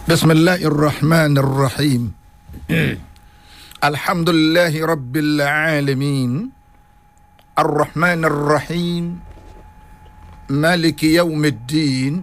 بسم الله الرحمن الرحيم الحمد لله رب العالمين الرحمن الرحيم مالك يوم الدين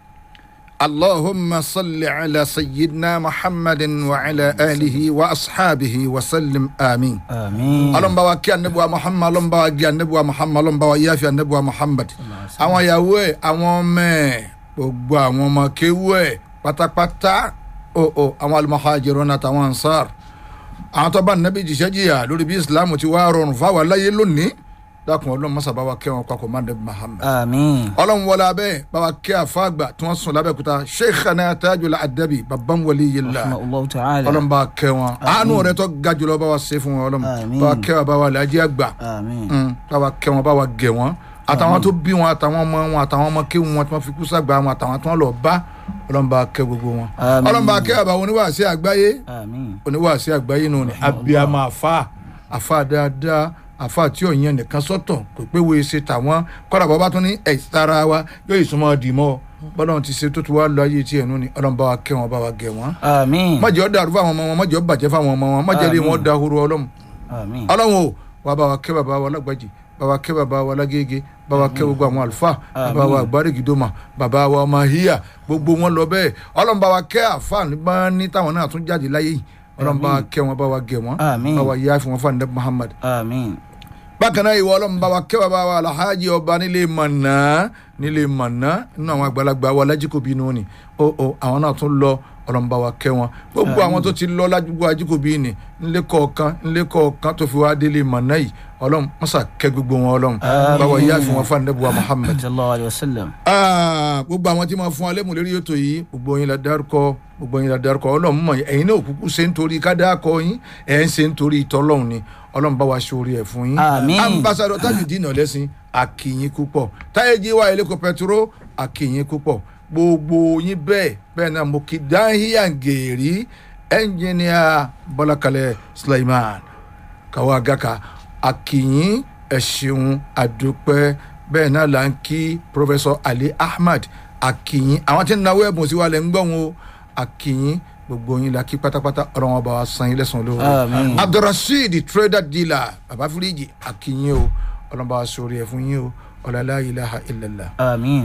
اللهم صل على سيدنا محمد وعلى آله وأصحابه وسلم آمين àmín. ọlọ́run bá wa kí anabiwa muhammad ọlọ́run bá wa gé anabiwa muhammad ọlọ́run bá wa yáfi anabiwa muhammad àwọn ìyàwó ẹ̀ àwọn ọmọ ẹ̀ gbogbo àwọn ọmọ kéwú ẹ̀ pátápátá o o àwọn al-muhajirun àtàwọn ansar àwọn tó bá nàbí jìṣẹ́ jìyà lórí bí islam ti wá rọrùn fáwọn aláyé lónìí dákun ọlọ́run mọ́sá bá wa kẹ́ wọn papọ̀ má nàbí muhammad àmín. ọlọ́run wọlé abẹ́ bá wa kẹ́ àfáàgbà tí wọ́n sùn lábẹ́kúta sheikhana tajul adabi babban waliyillah rahmatulahu ta'ala. ọlọ́run bá kẹ́ wọn àánú rẹ tó ga jùlọ bá wa ṣe fún wọn ọlọ́run Àmín. bá wa kẹ́ wọn bá wa làájí àgbà àmín. Mm, bá wa kẹ́ wọn bá wa gẹ̀ wọn àtàwọn tó bí wọn àtàwọn ọmọ wọn àtàwọn ọmọ kí wọn tí wọn fi kú sàgbà wọn àtàwọn tí wọn lọ bá ọlọ́run bá kẹ́ gbogbo wọn Àmín. ọlọ́run bá kẹ́ àbá oníwàásí àgbáyé àmín. oníwàásí àgbáyé nù ní abiyamọ àfa àfa dáadáa àfa tí ò yẹn nìkan sọ́tọ̀ kò pé wo ṣe tàwọn kọ́ra bàbá tó ní ẹ̀sára wa yóò ìsúnmọ́ dìímọ̀ bọ́lá ti ṣe tó ti wá lọ ayé tiẹ̀ nù ní ọlọ́run bá wa kẹ́ wọn bá wa gẹ̀ wọn àmín. mọ̀jẹ̀ ọ́ dàrú fáwọn ọmọ wọn mọ̀jẹ̀ ọ́ bàjẹ́ fáwọn ọmọ wọn mọ̀jẹ̀ rí wọn dahoro ọlọ́run àmín. ọlọ́run o wà bá wa kẹ́ bàbá wa lágbàjì bá wa kẹ́ bàbá wa lágége bá wa kẹ́ gbogbo àwọn àlùfáà bàbá wa àgbárígidoma bàbá wa ọmọ híyà gbogbo wọn lọ bẹ́ẹ̀ ọlọ́run bá wa kẹ́ àfáà nígbà ní táwọn náà tún jáde láyé yìí ọlọ́run bá wa kẹ́ wọn bá wa gẹ̀ wọn Àmín. bá wa yá fún wọn fún àdé muhammad àmín. bákan náà ìwọ ọlọ́run bá wa kẹ́ bàbá wa alhaji ọba nílé mọ̀nà nílé mọ̀nà nínú àwọn àgbàlagbà wa lájíkòbí nù ni ó ó àwọn náà tún lọ ọlọ́run bá wa kẹ́ wọn gbogbo àwọn tó ti lọ lájúgbò ajíkòbí ni nílé kọ̀ọ̀kan nílé kọ̀ọ̀kan tó fi wá délé mọ̀nà yìí ọlọ́run mọ́sà kẹ́ gbogbo wọn ọlọ́run bá wa yá fún wọn fún àdébùwà muhammad sallallahu alayhi wa sallam. Ah, gbogbo àwọn tí máa fún alẹ́ mú lérí ètò yìí gbogbo yín la dárúkọ gbogbo yín la dárúkọ ọlọ́run mọ̀ ẹ̀yin náà kúkú ṣe ń torí ká dákọ yín ẹ̀ ń ṣe ń torí ìtọ́lọ́run ni ọlọ́run bá wa ṣorí ẹ̀ fún yín. Àmín. ambassadọ tajudeen ọ̀lẹ́sìn akínyín púpọ̀ táyéjì wa eléko pẹtiró akínyín púpọ̀ gbogbo yín bẹ́ẹ̀ bẹ́ẹ̀ náà mo kí dáhìyàn gèrè ẹnjìníà bọ́lákalẹ̀ suleiman káwá gàkà akínyín ẹ ṣeun àdúpẹ́ bẹ́ẹ̀ náà là ń kí professor ali ahmad akínyín àwọn tí ń nawó ẹ̀bùn sí wa lẹ́ ń gbọ́n o akínyín gbogbo yín la kí pátápátá ọ̀rọ̀ wọn bá wa san yín lẹ́sàn-án lóore Àmín. abdulrasheed trader dealer baba firiji akínyín o ọlọ́mọba wa sórí ẹ̀ fún yín o ọ̀làlá ilaha illallah. àmín.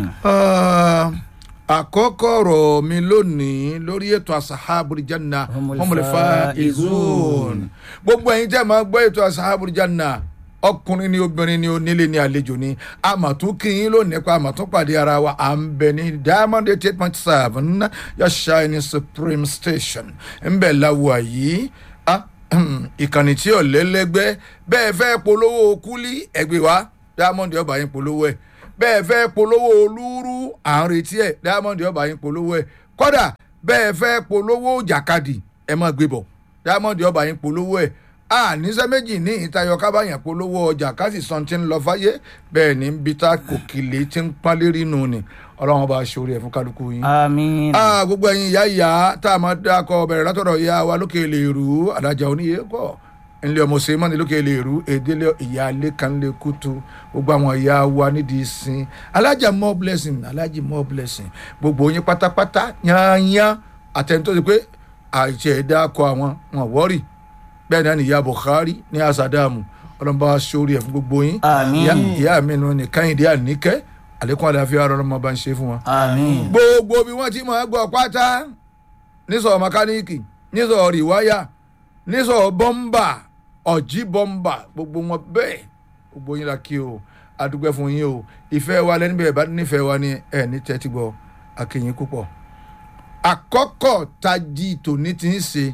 Ah, àkọ́kọ́ ọ̀rọ̀ mi lónìí lórí ètò asahabul janna Humul humul faizun gbogbo ẹ̀yin tẹ́ máa gbọ́ ètò asahabul janna ọkùnrin ni obìnrin ni onílé ni àlejò ni àmọ̀tún kìín lónìí nípa àmọ̀tún pàdé ara wa à ń bẹ ní diamond eight eight point seven yashine supreme station ń bẹ̀ láwùwà yìí Ah, ìkànnì tí ò lẹ́lẹ́gbẹ́ bẹ́ẹ̀ fẹ́ polówó kúlí ẹgbẹ́ wa diamond ọba yín polówó ẹ̀ bẹ́ẹ̀ fẹ́ polówó olúrú à ń retí ẹ̀ diamond ọba yín polówó ẹ̀ kódà bẹ́ẹ̀ fẹ́ polówó jàkadì ẹ̀ máa gbé bọ̀ diamond ọba yín polówó ẹ̀ a níṣẹ́ méjì ní ìtayọ kábàyàn polówó ọjà kásì san ti ń lọ fáyé bẹ́ẹ̀ ní bí tá kòkìlì ti ń pálí lérí nù ni ọlọ́run bá ṣorí ẹ̀ fún kálukú yín àmín. ah gbogbo ẹyin ìyá ìyá tá a máa dákọ bẹ̀rẹ̀ látọ̀dọ̀ ìyá wa lókè lè rú adájà oníyẹ kọ́ ńlẹ̀ ọmọ sèémọ́ ní lókè lè rú èdèlé ìyá alẹ́ kan lè kútu gbogbo àwọn ìyá wa nídìí sin alájà more blessing alájì more blessing gbogbo yín pátápátá yányán àtẹnudọ́ ti pé àìsí ẹ̀dá kọ àwọn wọn wọ́rì bẹ́ẹ̀ náà ni ìyá buhari ní asadamu ọlọ́mọba sórí ẹ̀ fún gbogbo yín Àmín. Ìyá- ìyá mi nù ní kẹ́hìndé àníkẹ́ àlékún àlàáfíà ọlọ́mọ bá ń ṣe fún wọn àmín. gbogbo bí wọ́n ti máa gbọ́ pátá nísọ̀ mẹkáníìkì nísọ̀ rìwáyà nísọ̀ bọ́mbà ọ̀jí bọ́mbà gbogbo wọn bẹ́ẹ̀ gbogbo yín la kí o adúgbò fún yín o ìfẹ́ wa lẹ́nu bẹ́ẹ̀ bá nífẹ̀ẹ́ wa ní ẹ̀ ní tẹ́tí gbọ́ akínyìn púpọ̀ àkọ́kọ́ tají tòní ti ń ṣe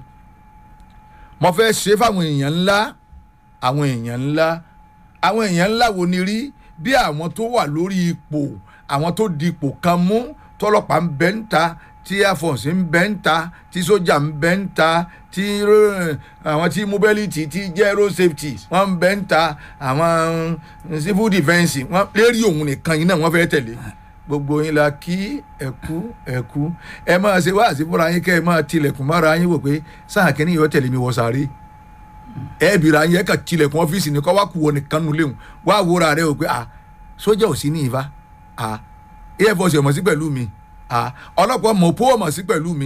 mo fẹ́ ṣe fáwọn èèyàn ńlá àwọn èèyàn ńlá àwọn èèyàn ńlá wo ni rí bí àwọn tó wà lórí ipò àwọn tó di ipò kan mú tọlọ́pàá ń bẹ ń ta tí air force ń bẹ ń ta tí sójà ń bẹ ń ta tí ro- àwọn tí mobility tí jẹ́ road safety wọ́n ń bẹ ń ta àwọn civil defence wọ́n lérí òun nìkan yìí náà wọ́n fẹ́ tẹ̀lé gbogbo yín la kí ẹkú ẹkú ẹ máa ṣe wáàsí fúnra yín kẹ́ ẹ máa tilẹ̀kùn mára yín wò pé sáà kínní yóò tẹ̀lé mi wọ sáré ẹ bìrà yẹn ka tilẹ̀kùn ọ́fíìsì ni kọ́ wá kú wọ nìkan nulẹ̀ o wá wúra rẹ o pé a sójà ò sí ní ìfá a air force ọmọ sí pẹ̀lú mi a ọlọ́pàá mọ̀pó ọmọ sí pẹ̀lú mi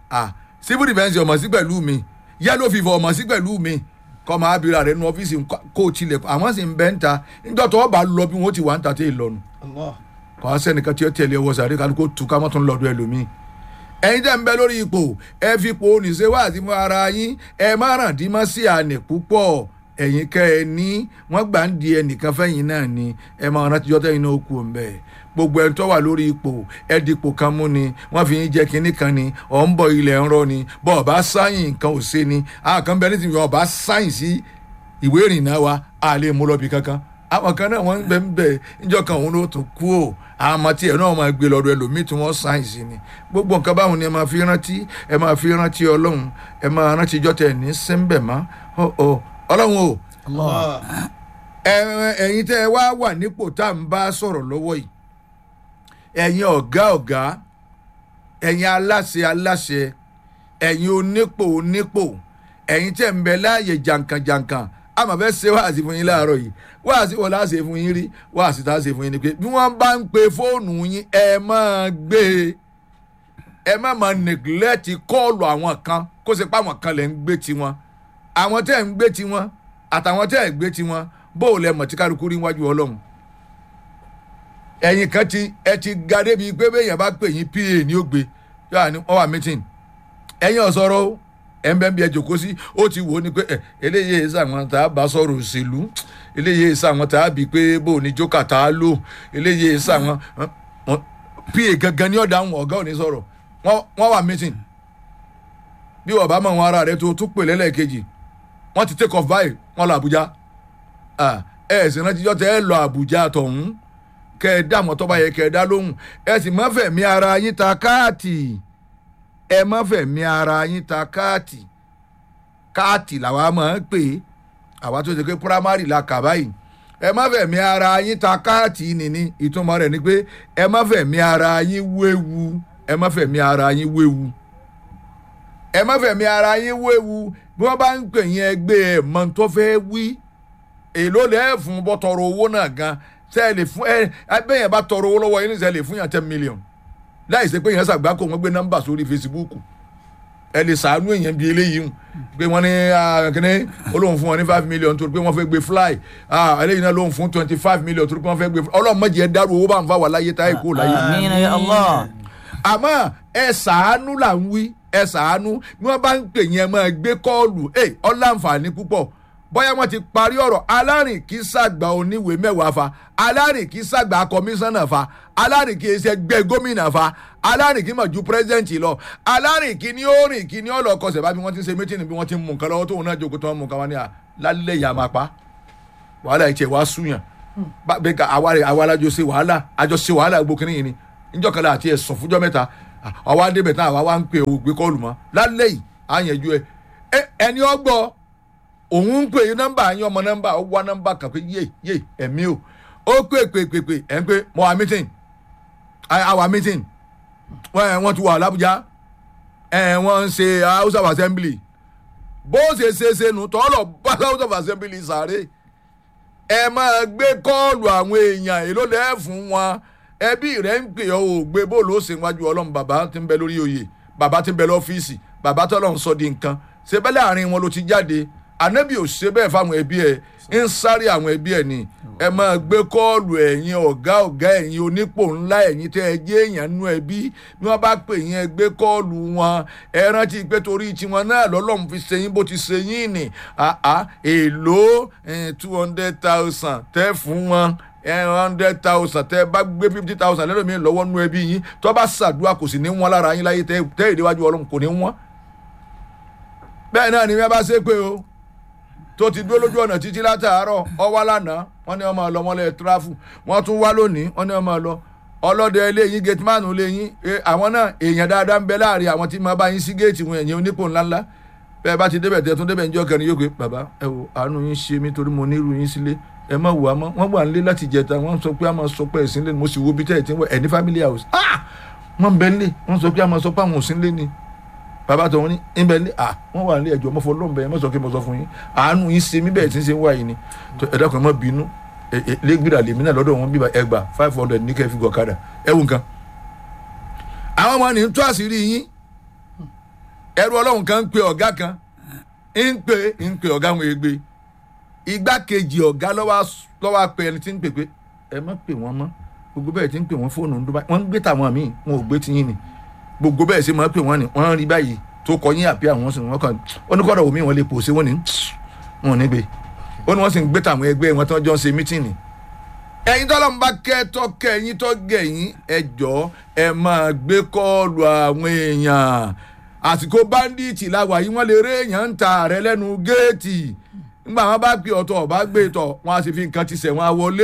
ah civil defence ọmọ sí pẹ̀lú mi yellow fever ọmọ sí pẹ̀lú mi kọ́ máa bira rẹ̀ nu ọ́fíìsì kó o tilẹ̀ àwọn sì ń bẹ́ ń ta níjọ́ tó bá lọ bí wọ́n ti wà ń ta tẹ́ ì lọ́nu Allah. kọ́ á sẹ́nìkan tí ó tẹ̀lé ọwọ́ sàrí kan kó tu ká mọ́ tún lọ́dọ̀ ẹlòmíì ẹ̀yin tẹ́ ń bẹ lórí ipò ẹ fi ipò oníṣẹ́ wá àti fún ara yín ẹ má ràn dí mọ́ sí àná púpọ̀ ẹ̀yin kẹ́ ẹ ní wọ́n gbà ń di ẹnìkan fẹ́yìn náà ni ẹ máa rántí jọ́ tẹ́yìn náà kú ọ̀nbẹ gbogbo ẹni tó wà lórí ipò ẹ dipò kan mú ni wọ́n fi yín jẹ́ kinní kan ni ọ̀ ń bọ̀ ilẹ̀ ń rọ ni bọ́ ọ̀bá sáyìn nǹkan ò ṣe ni àkàn bẹ nítorí ọ̀bá sáyìn sí ìwé ìrìnnà wa a lè mú lọ́bi kankan àwọn kan náà wọ́n ń bẹ ń bẹ níjọ́ kan òun ló tún kú ò àwọn ọmọ tí ẹ náà máa gbé lọ́dọ̀ ẹlòmíì tí wọ́n sáyìn sí ni gbogbo nǹkan báwọn ni ẹ máa fi rántí ẹ máa fi rántí ọlọ́run ẹ máa rántí jọ́tẹ̀ ní sẹ́ńbẹ̀ mọ́ ọlọ́run o Allah. ẹ- ẹ̀yin tẹ́ ẹ wá wà nípò tá à ń bá sọ̀rọ̀ lọ́wọ́ yìí ẹ̀yin ọ̀gá ọ̀gá ẹ̀yin aláṣẹ aláṣẹ ẹ̀yin onípò onípò ẹ̀yin tẹ́ ń bẹ láàyè jàǹkànjàǹkàn a máa fẹ́ ṣe wáàsí fún yín láàárọ̀ yìí wáàsí wọn láà ṣe fún yín rí wáàsí tá a ṣe fún yín ni pé bí wọ́n bá ń pe fóònù yín ẹ máa gbé e ẹ má máa neglect kọ́ọ̀lù àwọn kan kó ṣe pé àwọn kan lè ń gbé tiwọn àwọn tẹ́ ń gbé tiwọn àtàwọn tẹ́ ẹ̀ gbé tiwọn bó o lẹ mọ̀ tí kálukú rí wájú ọlọ́run ẹ̀yin kan ti ẹ ti ga débi pé béèyàn bá pè yín pa ní ó gbé yóò ní wọ́n wà meeting ẹ̀yin ọ̀sọ́rọ̀ o ẹ̀ ń bẹ́ẹ̀ bí ẹ jòkó sí ó ti wò ó ní pé ẹ eléyìí èsì àwọn tá a bá sọ̀rọ̀ òṣèlú eléyìí èsì àwọn tá a bí pé bó o ní jókà tá a lò eléyìí èsì àwọn pa gangan ní ọ̀dà àwọn ọ̀gá ò ní sọ̀rọ̀ wọ́n wọ́n wà meeting bí wọ́n bá mọ̀ wọn ara rẹ̀ tó tún pè lẹ́lẹ́kejì wọ́n ti take off báyìí wọ́n lọ Àbújá Ah, ẹ ẹ sì rántí jọ́tẹ̀ ẹ lọ Àbújá tọ̀hún kẹ ẹ dá àmọ́ tọ́ba yẹ kẹ ẹ dá lóhùn ẹ sì má fẹ̀mí ara yín ta káàtì ẹ má fẹ̀mí ara yín ta káàtì káàtì làwa máa ń pè é àwa tó ṣe pé primary la kà báyìí ẹ má fẹ̀mí ara yín ta káàtì nìní ìtumọ̀ rẹ̀ ni pé ẹ má fẹ̀mí ara yín wéwu ẹ má fẹ̀mí ara yín wéwu ẹ má fẹ̀mí ara yín wéwu bí wọ́n bá ń pè yín ẹgbẹ́ ẹ̀ mọ́ tó fẹ́ wí èló lẹ́ fún bọ́ tọrọ owó náà gan ṣe é lè fún ẹ bẹ́ẹ̀ yẹn bá tọrọ owó lọ́wọ́ yín ní sẹ́ lè fún yàn ten million láì ṣe pé yẹn ṣàgbákò wọ́n gbé nọ́mbà sórí Facebook ẹ lè sàánú èèyàn bíi eléyìí hùn pé wọ́n ní kíní olóhùn fún wọn ní five million torí pé wọ́n fẹ́ gbé fly ah, eléyìí náà lóhùn fún twenty five million torí pé wọ́n fẹ́ gbé fly ọlọ́run mọ̀jẹ̀ dárú owó bá ń fa wà láyé táyé kó láyé Àmín ya Allah. àmọ́ ẹ ṣàánú là ń wí ẹ ṣàánú bí wọ́n bá ń pè yẹn máa gbé kọ́ọ̀lù ẹ ọ̀làǹfààní púpọ̀ bóyá wọ́n ti parí ọ̀rọ̀ alárìn kì í ṣàgbà oníwèé mẹ́wàá fa alárìn kì í ṣàgbà kọmíṣánná fa alárìn kì í ṣe gbẹ gómìnà fa alárìn kì í mọ̀ ju pírẹ́sidẹ̀ntì lọ alárìn kì í ní ó rìn kì í ní ọ̀lọ́ kọsẹ̀ bá bí wọ́n ti ń ṣe mítìnì bí wọ́n ti ń mú nǹkan lọ́wọ́ tóun náà jókòó tó ń mú nǹkan wọn ni à lálẹ́ ìyá máa pa wàhálà ìtẹ̀ wá súyàn bá bẹ́ẹ̀ ká àwa rẹ̀ àwa alájọ ṣe wàhálà àjọ ṣe wàhálà gbogbo kìnìyàn ni níjọ́ kan láà àti ẹ̀sùn fúnjọ́ mẹ́ta àwa débẹ̀ tán àwa wá ń pè ó gbé kọ́ọ̀lù mọ́ lálẹ́ yìí á yẹn ju ẹ ẹni ọgbọ́ òun ń pè é nọ́mbà yín ọmọ nọ́mbà ó wá nọ́mbà kan pé yé yé ẹ̀mí o ó pè pè pè pè ẹ̀ ń pè mọ́ wa meeting àwa meeting wọ́n ti wà l'Abuja wọ́n ń ṣe house of assembly bó ṣe ṣe ṣe nù tọ́lọ̀ bá house of assembly sáré ẹ máa gbé kọ́ọ̀lù àwọn èèyàn èló lẹ́ẹ̀ fún wọn ẹbí rẹ̀ ń pè ọ́ ò gbé bó ló ṣe wájú ọlọ́run bàbá tí ń bẹ lórí oyè bàbá tí ń bẹ lọ́fíìsì bàbá tọ́lọ̀ ń sọ di nǹkan ṣe bẹ́ẹ̀ láàrin wọn ló ti jáde ànábì ò ṣe bẹ́ẹ̀ fáwọn ẹbí ẹ̀ ń sáré àwọn ẹbí ẹ̀ ni ẹ máa gbé kọ́ọ̀lù ẹ̀yin ọ̀gá ọ̀gá ẹ̀yin onípò ńlá ẹ̀yin tẹ́ ẹ jẹ́ èèyàn nú ẹbí bí wọ́n bá pè yín ẹ gbé kọ́ọ̀lù wọn ẹ rántí pé torí tiwọn náà lọ́lọ́run fi ṣe yín bó ti ṣe yín ni èèlò two hundred thousand tẹ́ fún wọn hundred thousand tẹ́ bá gbé fifty thousand lẹ́nu mi lọ́wọ́ nú ẹbí yín tó bá ṣàdúrà kò sì ní wọ́n lára yín láyé tẹ́ ìdíwájú ọlọ́run kò ní wọ́n bẹ́ẹ̀ náà ni wọ́n bá ṣe pé o tó ti dúró lójú ọ̀nà títí látàárọ̀ ọ wá lánàá wọ́n ní ọmọ ọlọ́mọ lẹ́yìn tíráfù wọ́n tún wá lónìí wọ́n ní ọmọ ọlọ́ ọlọ́dẹ eléyìí gateman léyìn àwọn náà èèyàn dáadáa ń bẹ láàrin àwọn tí máa bá yín sí géètì wọn ẹ̀yìn onípò ńláńlá bẹ́ẹ̀ bá ti débẹ̀ tẹ́ tún débẹ̀ níjọ́ kẹrin yóò pé bàbá ẹ wo àánú yín ṣe mí torí mo nírú yín sílé ẹ má wò á mọ́ wọ́n wà nílé láti jẹta wọ́n sọ pé a máa sọ pé ẹ̀sìn lé ni mo sì wo bí tẹ́ ẹ̀ ti ń wọ ẹ̀ ní family house wọ́n bẹ nílé wọ́n sọ pé a máa sọ pé àwọn òsín lé ni bàbá tó wọn ní ìbẹ̀ ní à wọ́n wà nílé ẹjọ́ mọ́fọ́ lóun bẹ́ẹ̀ mọ́sọ̀ kí mo sọ fún yín àánú yín ṣe mí bẹ́ẹ̀ tí ń ṣe ń wá yìí ni ẹ dákun ẹ má bínú lẹ́gbìrà lèmi náà lọ́dọ̀ wọn bíbá ẹgbà five hundred ní kẹfì gọ̀kadà ẹ wù nǹkan. àwọn ọmọ ní tó àṣírí yín ẹrú ọlọ́run kan ń pe ọ̀gá kan ń pe ń pe ọ̀gá wọn egbe igbákejì ọ̀gá lọ́wọ́ pe ẹni tí ń pè pé ẹ má pè wọ́n mọ́ gbogbo bẹ́ẹ̀ tí ń pè wọ́n fóònù ń dúbà wọ́n ń gbé tàwọn míì wọn ò gbé tiyín ni gbogbo bẹ́ẹ̀ sì máa pè wọ́n ni wọ́n rí báyìí tó kọ yín àbí àwọn sì wọ́n kàn ó ní kọ́dọ̀ omi wọn lè pòṣe wọ́n ní wọn ò ní gbé ó ní wọ́n sì ń gbé tàwọn ẹgbẹ́ wọn tí wọ́n jọ ń ṣe mítìnì ẹ̀yin tọ́lọ́ ń bá kẹ́ tọ́kẹ́ ẹ̀yin tọ́ gẹ̀yìn ẹ jọ ẹ máa gbé kọ́ọ̀lù àwọn èèyàn àsìkò báńdíìtì làwà yìí wọ́n lè rí èèyàn ń ta rẹ lẹ́nu géètì nígbà wọn bá pè ọ̀tọ̀ ọ̀bá gbé tọ̀ wọn á sì fi nǹkan ti sẹ̀ wọn wọlé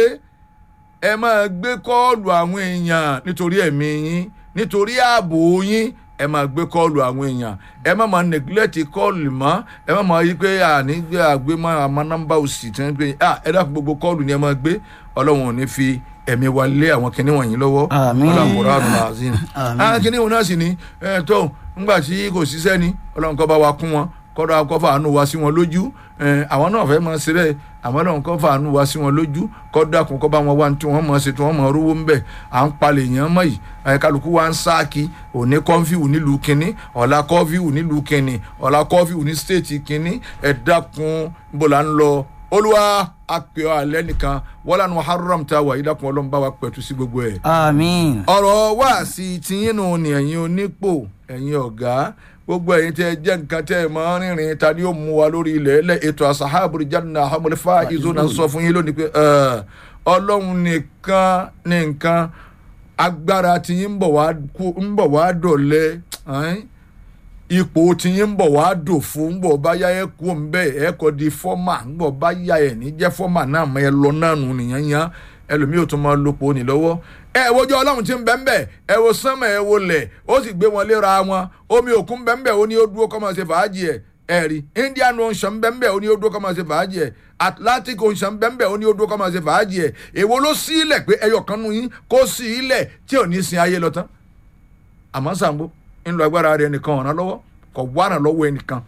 ẹ máa gbé kọ́ọ̀lù àwọn èèyàn nítorí ẹ̀mí yín nítorí ààbò yín ẹ máa gbé kọ́ọ̀lù àwọn èèyàn ẹ má máa neglect kọ́ọ̀lù mọ́ ẹ má máa yí pé àní gbé àgbé mọ́ àmọ́ nọ́mbà òsì tí wọ́n gbé ẹ dákun gbogbo kọ́ọ̀lù ni ẹ máa gbé ọlọ́run ò ní fi ẹ̀mí wa lé àwọn kinní wọ̀nyí lọ́wọ́ Àmín. ọlọ́run àrùn làzín Àmín. àwọn kinní wọn náà sì ní ẹ tó ńgbà tí kò ṣiṣẹ́ ni ọlọ́run kó bá wa kún wọn kọ́dọ̀ akọ́fà àánú wa sí wọn lójú ẹ, àwọn náà fẹ́ máa ṣe bẹ́ẹ̀ àwọn náà kọ́fà àánú wa sí wọn lójú kọ́dọ̀ àkùn kọ́ bá wọn wá ní tí wọ́n máa ṣe tí wọ́n máa rówó ń bẹ̀ à ń palẹ̀ èèyàn mọ́ yìí ẹ, kálukú wa ń sáàkì òní kọ́fíù nílùú kínní ọ̀la kọ́fíù nílùú kínní ọ̀la kọ́fíù ní stéètì kínní ẹ dákun bó la ń lọ olúwa apẹ̀ ọ́ alẹ́ nìkan wọ́n lánàá haram ta wà yìí dákun ọlọ́run bá wa pẹ̀tù sí gbogbo ẹ̀ àmín ọ̀rọ̀ wá sí tiyín nù ní ẹ̀yin onípò ẹ̀yin ọ̀gá gbogbo ẹ̀yin tẹ́ ẹ jẹ́ nǹkan tẹ́ ẹ máa ń rìnrìn ta ni ó mú wa lórí ilẹ̀ ẹlẹ́ ètò asahabul janna hamulfa izona sọ fún yín lónìí pé ẹ, ọlọ́run nìkan ní nǹkan agbára tiyín ń bọ̀ wá kú- ń bọ̀ wá dọ̀lẹ́ ẹ́n? ipò tiyín ń bọ̀ wá dò fún ń bọ̀ bá yá ẹ kú ń bẹ́ẹ̀ ẹ kọ́ di fọ́mà ń bọ̀ bá yá ẹ ní jẹ́ fọ́mà náà mọ́ ẹ lọ náà nù nìyẹn yẹn ẹlòmíì ò tún máa lopò ní lọ́wọ́ ẹ wojú ọlọ́run tí ń bẹ́ ń bẹ́ ẹ wo sánmà ẹ wo lẹ̀ ó sì gbé wọn léra wọn omi òkun bẹ́ ń bẹ́ ó ní ó dúró kọ́ máa ṣe fàájì ẹ̀ ẹ rí indian ocean bẹ́ ń bẹ́ ó ní ó dúró kọ́ máa ṣe fàájì ẹ̀ atlantic ocean bẹ́ ń bẹ́ ó ní ó dúró kọ́ máa ṣe fàájì ẹ̀ èwo ló sí ilẹ̀ pé ẹyọ kan nù yín kó sí ilẹ̀ tí ò ní sin ayé lọ tán àmọ́ Ṣàngó ń lo agbára rẹ̀ nìkan ọ̀ràn lọ́wọ́ kò wárà lọ́wọ́ ẹnìkan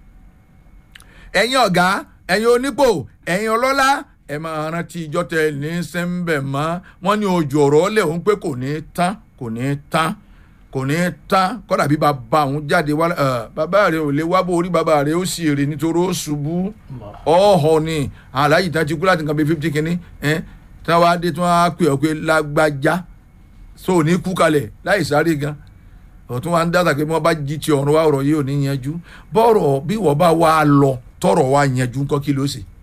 ẹ̀yin ọ̀gá ẹ̀yin onípò ẹ̀yin ọlọ́lá ẹ máa rántí ìjọ tẹ ní sẹ́ńbẹ̀ mọ́ wọ́n ní ojú ọ̀rọ̀ lẹ̀ òun pé kò ní tán kò ní tán kò ní tán kọ́dà bí bàbá òun jáde wá ẹ, bàbá rẹ̀ ò lè wá bó orí bàbá rẹ̀ ó sì rè nítorí ó ṣubú ọ̀họ̀ ni aláyìí tán ti kú láti nǹkan bíi fifty kìíní ẹ tí wọ́n á dé tí wọ́n á pè ọ́ pé lágbájá so ò ní kú kalẹ̀ láì sáré gan ọ̀tún wa ń dáta pé wọ́n bá jí ti ọ̀run wa ọ̀rọ̀ yìí ò ní yanjú bọ́ọ̀rọ̀ bí wọ́n bá wá lọ tọ̀rọ̀ wa yanjú ńkọ́ kí ló ṣe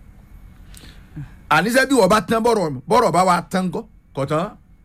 àníṣe bí wọ́n bá tán bọ́ọ̀rọ̀ bọ́ọ̀rọ̀ bá wa tán ńkọ́ kọ̀ tán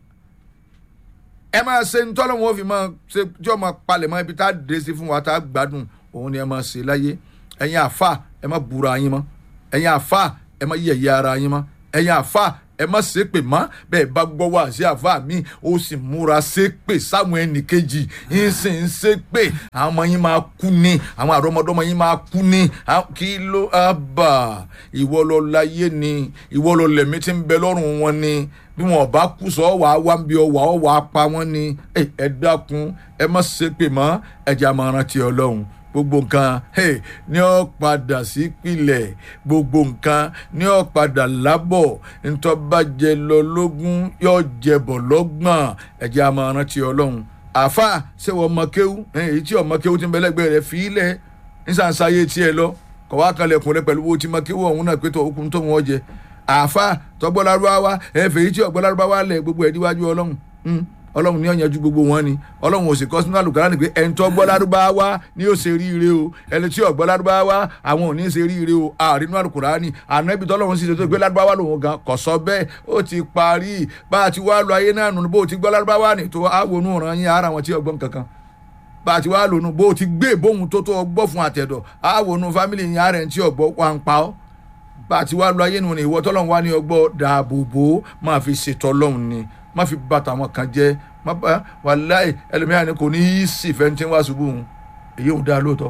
ẹ máa ṣe ń tọ́lọ́ wọn fi máa ṣe tí wọ́n máa palẹ̀ mọ́ ibi tá a dé sí fún wa tá a gbádùn òun ni ẹ máa ṣe láyé ẹ̀yin àfa ẹ má búra yín mọ́ ẹ̀yin àfa ẹ má yẹ̀yẹ́ ara yín mọ́ ẹ̀yin àfa ẹ má ṣépè mọ́ bẹ́ẹ̀ bá gbọ́ wá sí àfa mi ó sì múra ṣépè sáwọn ẹnì kejì yín sì ń ṣépè àwọn ọmọ yín máa kú ni àwọn àrọ́mọdọ́mọ yín máa kú ni àwọn- kí ló á bà ìwọ lọ láyé ni ìwọ lọ lẹ̀mí tí ń bẹ lọ́rùn wọn ni bí wọn bá kú sọ wà á wá ń bí ọwà ọwà á pa wọn ni ẹ ẹ dákun ẹ má ṣépè mọ́ ẹ jẹ́ àmọ́ rántí ọlọ́run gbogbo nǹkan hey, ní ọ padà sí pilẹ̀ gbogbo nǹkan ní ọ padà lábọ̀ ntọ́bàjẹ́ lọ lógún yóò jẹbọ̀ lọ́gbọ̀n ẹ jẹ́ àmọ́ rántí ọlọ́run àfa ṣé wọ́n mọ kéwú èyí tí ọmọ kéwú ti ń bẹ lẹ́gbẹ̀ẹ́ rẹ̀ fi í lẹ̀ nísànsáyé tiẹ̀ lọ kọ̀ wá kalẹ̀kùn rẹ pẹ̀lú owó tí mọ kéwú ọ̀hún náà pé tó okùn tó wọ́n jẹ àfa tọgbọ́lárúbáwá ẹ̀fẹ̀ yìí tí ọgbọ́lárúbáwá lẹ̀ gbogbo ẹ̀ níwájú ọlọ́run Hmm ọlọ́run ní ọ̀yanjú gbogbo wọn ni ọlọ́run ò sì kọ́ sínú àlùkàrà ni pé ẹni tó gbọ́ lárúbáwá ni ó ṣe ríire o ẹni tí ò gbọ́ lárúbáwá àwọn ò ní ṣe ríire o àrínú àlùkàrà ni ànábì tọ́lọ́run sì ṣe tó gbé lárúbáwá lòun gan kò sọ bẹ́ẹ̀ ó ti parí bá a ti wá lọ ayé náà nù bó o ti gbọ́ lárúbáwá ni tó àwọnú ọ̀ràn yín ara wọn tí ọgbọ́n kankan bá a ti wá lónú bó o ti gbé ìbóhun tó tó ọgbọ́ fún àtẹ̀dọ̀ àwọnú fámìlì yín ara ẹ̀ tí ọgbọ́ wà ń pa ọ́ bá a ti wá lọ ayé nù ni ìwọ tọ́lọ́run wá ní ọgbọ́ dáàbò bò ó máa fi ṣètò ọlọ́run ni má fi bàtà wọn kan jẹ́ má bá wàláì ẹlòmíràn ni kò ní í sì fẹ́ tí ń wá ṣubú òun èyí òun dáa lóòótọ́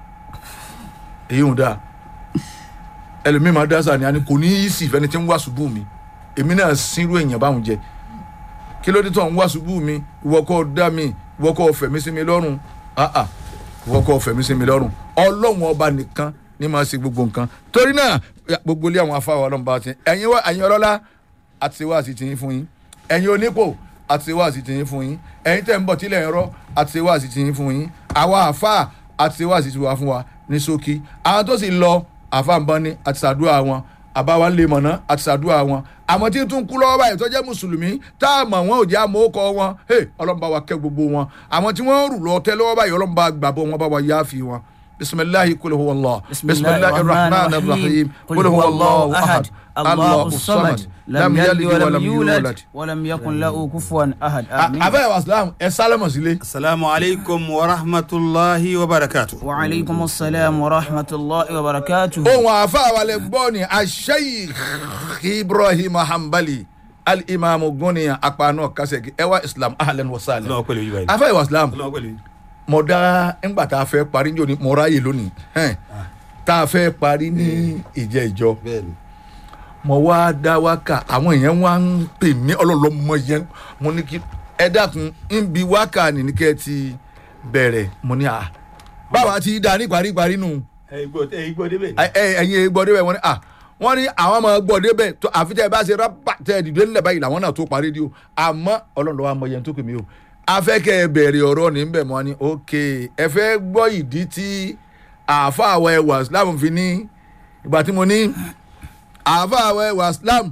èyí òun dáa ẹlòmíràn máa dá sáà ni a ní kò ní í sì fẹ́ tí ń wá ṣubú mi èmi náà sínú èèyàn báwọn jẹ kí ló dé tó ń wá ṣubú mi ìwọ kọ́ dá mi ìwọ kọ́ fẹ̀mí sí mi lọ́rùn ah ah ìwọ kọ́ fẹ̀mí sí mi lọ́rùn ọlọ́run ọba nìkan ní máa ṣe gbogbo nǹkan torí náà ya, gbogbo ilé àwọn afáwọn ọlọ́run bá ti ẹ̀yin wá ẹ̀yin ọlọ́lá àti wá sí tiyín fún yín ẹ̀yin onípò àti wá sí tiyín fún yín ẹ̀yin tẹ̀ ń bọ̀ tílẹ̀ ẹ̀rọ àti wá sí tiyín fún yín àwa àfa àti ṣe wá sí tiwa fún wa ní ṣókí àwọn tó sì lọ àfàǹbọ̀n ni àti ṣàdúrà wọn àbáwá lè mọ̀nà àti ṣàdúrà wọn àwọn tí ń tún kú lọ́wọ́ báyìí tó jẹ́ mùsùlùmí tá a mọ̀ wọn ò jẹ́ àmọ́ ọkọ̀ wọn ọlọ́mọba wa kẹ́ gbogbo wọn àwọn tí wọ́n rù lọ tẹ́ lọ́wọ́ báyìí ọlọ́mọba gbàbọ̀ wọn bá wa yáàfi wọn bisimilahi kul huwa allah bisimilahi rahman rahim kul huwa allah ahad الله الصمد لم يلد ولم يولد ولم يكن له كفوا احد امين abẹ́ wa islam ẹ sálẹ̀mọ̀ sílé. asalaamu alaykum wa rahmatulahi wa barakatu. وعليكم السلام ورحمة الله وبركاته ohun àfa àwàlẹ̀ gbọ́ ni asheikh ibrahim hanbali alimami guniya apanu kasegi ẹwà islam ahlan wa sahlan. ọlọ́wọ́ pẹ̀lú yìí báyìí. afa ìwà islam ọlọ́wọ́ pẹ̀lú yìí. mo dá ńgbà tá a fẹ́ parí ní òní mo ráyè lónìí ẹn, tá a fẹ́ parí ní ìjẹ́ ìjọ bẹ́ẹ̀ni. mo wá dá wákà àwọn èèyàn wá ń pè mí ọlọ́lọ́mọ yẹn mo ní kí ẹ dákun ń bi wákà nìní kẹ́ ẹ ti bẹ̀rẹ̀ mo ní à báwa ti dá ní paríparí nù ẹ gbọ́ ẹ gbọ́ débẹ̀. ẹ ẹ- ẹ̀yin gbọ́ débẹ̀ wọ́n ní à wọ́n ní àwọn ọmọ gbọ́ débẹ̀ tó àfi tẹ́ ẹ bá ṣe rábà tẹ́ ẹ dìde nílẹ̀ báyìí làwọn náà tó parí di o àmọ́ ọlọ́run lọ́wọ́ àmọ́ yẹn tó pè mí o afẹ́kẹ́ ẹ bẹ̀rẹ̀ ọ̀rọ̀ ní bẹ̀ mọ́ ni ok ẹ fẹ́ gbọ́ ìdí tí àáfà àwọ̀ ẹwà islam fi ní ìgbà tí mo ní àáfà àwọ̀ ẹwà islam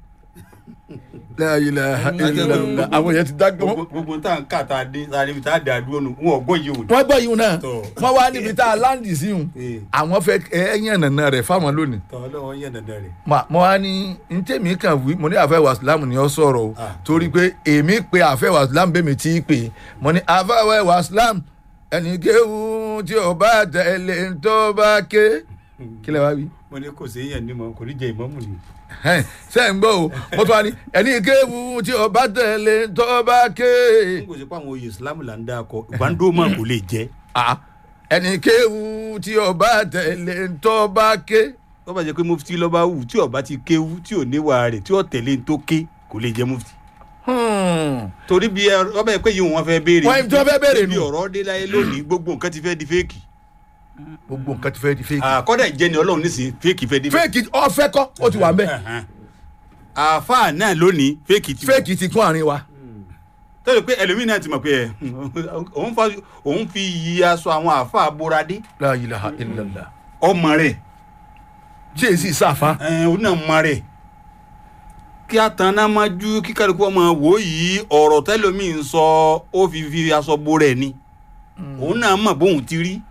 la ilaha illallah àwọn yẹn ti dágbọ́n gbogbo gbogbo tá à ń kà tá a dé tá a níbi tá a dà dúró nù wọn ò gbọ́ yìí o. wọ́n gbọ́ yìí náà Tọ́. wọ́n wá níbi tá a láǹdì sí yìí Ee. àwọn fẹ́ ẹ̀yàn nàna rẹ̀ fáwọn lónìí tọ́ ọlọ́wọ́ yẹn dandan rẹ̀. Ma- mo wá ní ntẹ̀mí kan wí mo ní àfẹ́ wàsílámù ni ó sọ̀rọ̀ o Ah. torí pé èmi pe àfẹ́ wàsílámù bẹ́ẹ̀ mi tí í pè mo ní àfẹ́ wàsílámù ẹnì kéwu tí o bá tẹ̀lé tó bá ké kí lè wá wí. mo ní kò sí yẹn ní mọ kò ní jẹ ìmọ̀mù ni. Ẹn, ṣé ń gbọ́ o mo tún wá ní ẹnì kéwu tí o bá tẹ̀lé tó bá ké n kò sí pé àwọn oyè islam là ń dá akọ ìbándó mọ̀ kò lè jẹ́. Ah, ẹnì kéwu tí o bá tẹ̀lé tó bá ké. wọ́n bá jẹ́ pé mufti lọ́ba wù tí ọba ti kéwu tí ò níwà rẹ̀ tí ò tẹ̀lé ní tó ké kò lè jẹ́ mufti. Hmm. torí bí ẹ wọ́n bá yẹ pé yìí wọ́n fẹ́ béèrè. Wọ́n tí wọ́n fẹ́ béèrè bí nù. ọ̀rọ̀ dé láyé lónìí gbogbo nǹkan ti fẹ́ di fẹ́ẹ̀kì. gbogbo nǹkan ti fẹ́ di fake. àkọ́dà ìjẹni ọlọ́run nísìnyí fẹ́ẹ̀kì fẹ́ di fake ọ̀fẹ́ kọ́ ó ti wà ń bẹ́ẹ̀. Ẹ̀hẹ́n. àáfàá náà lónìí fẹ́ẹ̀kì ti wà. fake ti kún àárín wa. tọ́jú pé ẹlòmíín náà ti mọ̀ pé ẹ̀ òun fa òun fi yí aṣọ àwọn àáfàá bóradé la ilaha illallah. ọmọ rẹ̀ tí èsì sáfà. ẹ̀ òun náà mọ rẹ̀ kí a tan náà máa ju kí kálukú ọmọ wò yìí ọ̀rọ̀ tẹ́lòmíín sọ ó fi fi aṣọ bó rẹ̀ ni òun náà mọ̀ bóun ti rí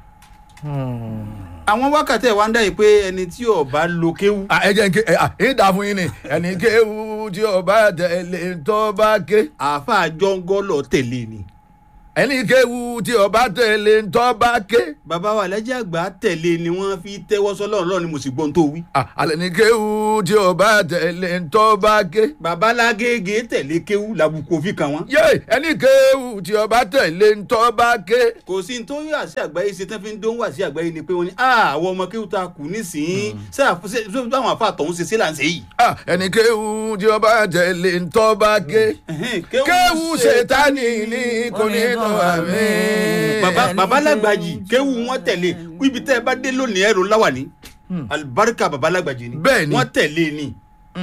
àwọn wákàtí ẹ̀ wá ń dá yìí pé ẹni tí ó bá lo kéwú ẹ jẹ́ n ké ẹ ẹ dà fún yín ni ẹnì kéwu tí o bá tẹ̀lé tó bá ké. àáfàá jọ́ngọ́lọ̀ tẹ̀lé ni ẹnì kéwu tí o bá tẹ̀lé tó bá ké. bàbá wa lẹ́jà àgbà tẹ̀lé ni wọ́n fi tẹ́wọ́ sọ́lọ́run lọ́run ni mo sì gbọ́n tó wí. alẹ́ ní kéwu tí o bá tẹ̀lé tó bá ké. bàbá lágége tẹ̀lé kéwú làbùkù òfin kan wọn. yé ẹnì kéwu tí o bá tẹ̀lé tó bá ké. kò sí ní tó yà sí àgbáyé ṣe tán fi ń dóhùn wá sí àgbáyé ni pé wọ́n ní "Ah, àwọn ọmọ kéwú ta kù nísìnyí ṣé àfúnṣe ṣé báwọn afa àtọ̀hún ṣe ṣe là ń ṣe yìí. Ah, ẹnì kéwu tí o bá tẹ̀lé tó bá ké. Ẹ̀hẹ́n, kéwu ṣètánì ní kò ní tó àmì. bàbá bàbá lágbàjì kéwú wọn tẹ̀lé ibi tẹ́ ẹ bá dé lónìí ẹ̀rọ láwà ní alibarika bàbá lágbàjì ni Bẹ́ẹ̀ ni. wọ́n tẹ̀lé ni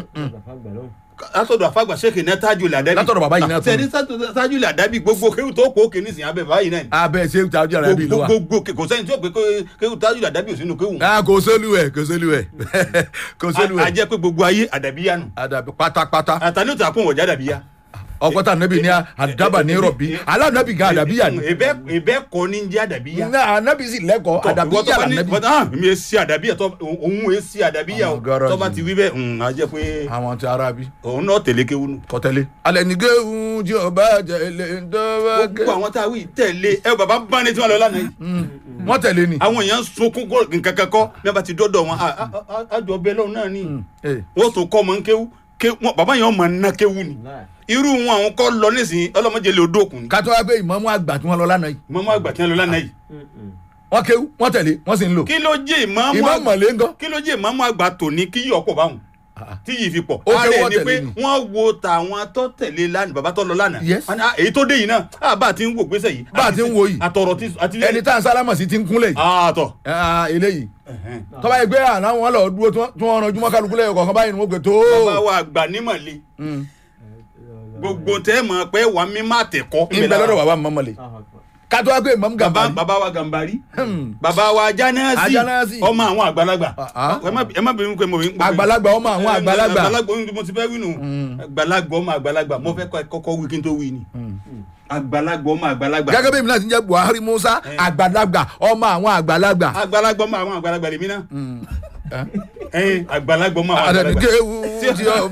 látọ̀dọ̀ àfàgbà sèkè náà tájú làdábì Látọ̀dọ̀ bàbá yìí náà tún. sẹ́ni tájú làdábì gbogbo kéwú tó kó òkè nísìnyí abẹ́ bàbá yìí náà ni abẹ́ ṣé tàbí ara bí ló wà. gbogbo kò sẹ́ni tí ó pé kéwú tájú làdábì ò sínú kéwú. Ah, kò sólú ẹ̀ kò sólú ẹ̀ kò sólú a ẹ̀. jẹ́ pé gbogbo ayé àdàbíyá nù àdàbí pátápátá àtàlẹ́ òtún àpò wọ̀jà àdàbíyá. ọkọta anabi ni àdàbà ní rọbì alánàbì gan àdàbí yà ni. ìbẹ́ ìbẹ́ kọ́ ní jẹ́ àdàbíyá. nga anabi sì lẹ́kọ̀ọ́ àdàbí Ìwọ tó yà bá ní- lànàbì. bọ́tà, ah, mi ò sí àdàbíyà tó òun ò sí àdàbíyà o Àwọn gáràjì. tó bá ti wí bẹ́ẹ̀ mm, a jẹ́ pé àwọn ti arabi òun náà tẹ̀lé kéwú nù. kọtẹlẹ. alẹ́ ní géhùn tí o bá tẹ̀lé ntọ́ba ké. gbogbo àwọn tá a wí tẹ̀lé ẹ bàbá bá ní tí wọ́n lọ lánàá yìí. wọ́n tẹ̀lé ni. àwọn èèyàn sunkún kó nǹkan kan kọ́ bí wọ́n bá ti dọ́dọ̀ wọn a- a- a- àjọ bẹ́ẹ̀ lọ́wọ́ náà ni Eh, wọ́n tún kọ́ ọmọ ń kéwú ké- wọn- bàbá yẹn ọmọ ńná kéwú ni irú wọn àwọn kọ́ lọ nísìnyí ọlọ́mọdé lè odó òkun ni kátó wá pé ìmọ̀mú àgbà tí wọ́n lọ lánàá yìí. mọ́mọ́ àgbà tí wọ́n lọ lánàá yìí. wọ́n kéwú wọ́n tẹ̀lé wọ́n sì ń lò. kí ló jẹ́ ìmọ̀ọ́mọ́ ìmọ̀ mọ̀lẹ́ ńgọ́. kí ló jẹ́ ìmọ̀ọ́mọ́ àgbà tòní kí yọ̀ pọ̀ báwọn tí yìí fi pọ̀. Ó Ara jẹ́ ẹ̀ wọ́n ni tẹ̀lé pé ni. wọ́n wo tàwọn tó tẹ̀lé lánàá bàbá tó lọ lánàá. Yes. Wọ́n ní, "Ah, èyí tó dé yìí náà ah, bá a ti ń wò gbèsè yìí. Bá a ti ń wo yìí. àtọ̀rọ̀ ti àti ẹni tá à ń sálámà sí ti ń kúnlẹ̀ yìí. àtọ̀. Ah, eléyìí tọ́ba yìí gbé àná wọn lọ dúró tí wọ́n- tí wọ́n ranjú mọ́ kálukú lẹ́yìn kọ̀ọ̀kan báyìí ni wọ́n gbé tó. bàbá wa àgbà nímọ̀lẹ́ gbogbo tẹ́ ẹ mọ̀ pé wà mí má tẹ̀kọ́. ń bẹ lọ́dọ̀ bàbá mọ́mọ́lẹ̀ kátó wá pé imam baba gàmbàrí baba wa gambari Hmm. baba wa janasi Ajanasi. ọmọ àwọn àgbàlagbà Ah, ah. ẹ má ẹ má bínú pé mo mo- àgbàlagbà ọmọ àwọn àgbàlagbà àgbàlagbà ohun tí mo ti fẹ́ wí nù àgbàlagbà ọmọ àgbàlagbà mo fẹ́ kọ́- kọ́kọ́ wí kí n tó wí ni àgbàlagbà ọmọ àgbàlagbà gẹ́gẹ́ bí èmi náà ti ń jẹ́ buhari musa àgbàlagbà ọmọ àwọn àgbàlagbà àgbàlagbà ọmọ àwọn àgbàlagbà lèmi náà ẹ̀yin àgbàlagbà ọmọ àwọn àgbàlagbà àdàdìgẹ́wù tí ọ